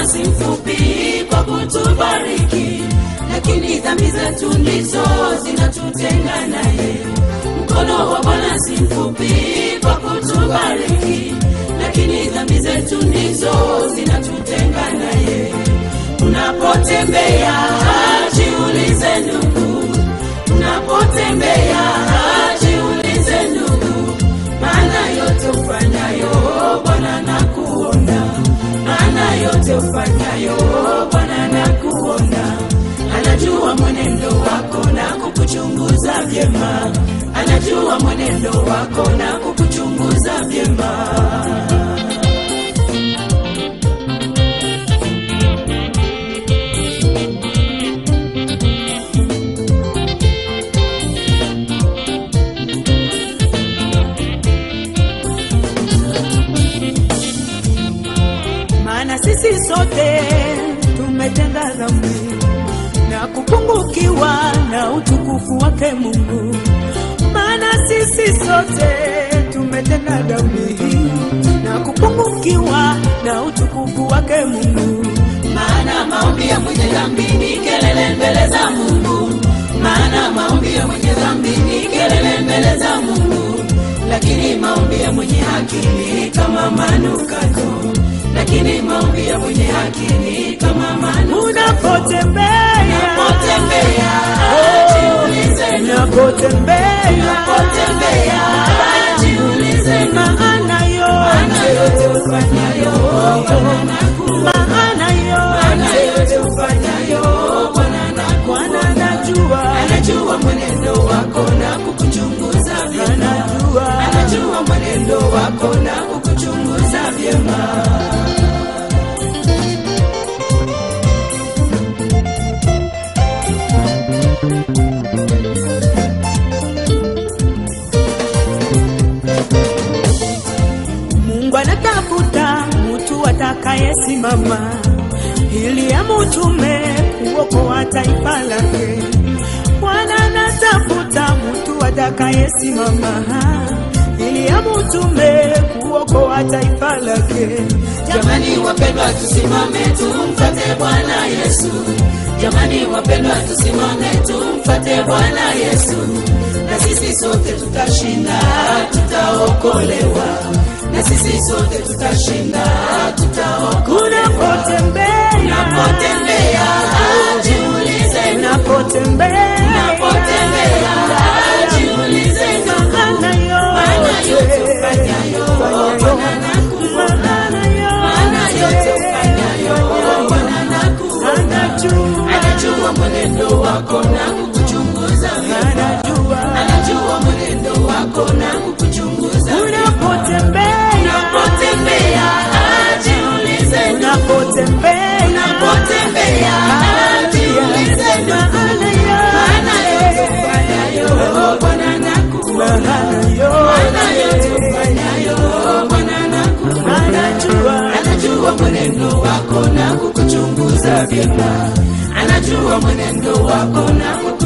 Bwana si mfupi kwa kutubariki, lakini dhambi zetu ndizo zinatutenga naye. Mkono wa Bwana si mfupi kwa kutubariki, lakini dhambi zetu ndizo zinatutenga naye. Unapotembea jiulize ndugu, unapotembea jiulize ndugu, maana yote ufanyayo Bwana nakuona, maana yote ufanyayo Bwana nakuona. Anajua mwenendo wako na kukuchunguza vyema, anajua mwenendo wako na kukuchunguza vyema. maana sisi sote tumetenda dhambi na kupungukiwa na utukufu wake Mungu. Maana sisi sote tumetenda dhambi na kupungukiwa na utukufu wake Mungu. maana maombi ya mwenye dhambi ni kelele mbele za Mungu, maana maombi ya mwenye dhambi ni kelele mbele za Mungu, lakini maombi ya mwenye haki ni kama manukato, lakini maombi ya mwenye haki ni kama manukato. Unapotembea Unapotembea jiulize, unapotembea unapotembea jiulize, maana maana yote yote ufanyayo Bwana nakuona, maana maana yote yote ufanyayo Bwana nakuona. Bwana anajua anajua mwenendo wako na kukuchunguza vyema, anajua anajua mwenendo wako na kukuchunguza vyema. Mungu anatafuta mtu atakayesimama ili amutume kuokoa taifa lake. Bwana anatafuta mtu atakayesimama ili amutume kuokoa taifa lake. Jamani wapendwa, tusimame tumfate Bwana Yesu. Jamani wapendwa, tusimame tumfate Bwana Yesu, na sisi sote tutashinda, tutaokolewa, na sisi sote tutashinda, tutaokolewa. Unapotembea Unapotembea jiulize, unapotembea unapotembea jiulize, maana maana yote yote ufanyayo Bwana nakuona, maana yote ufanyayo Bwana nakuona. anajua Anajua mwenendo wako na kukuchunguza vyema, anajua anajua mwenendo wako na kukuchunguza vyema. unapotembea Unapotembea jiulize, unapotembea unapotembea jiulize, maana yote ufanyayo Bwana nakuona, maana yote ufanyayo Bwana nakuona. anajua Anajua mwenendo wako na kukuchunguza vyema, anajua mwenendo wako na kukuchunguza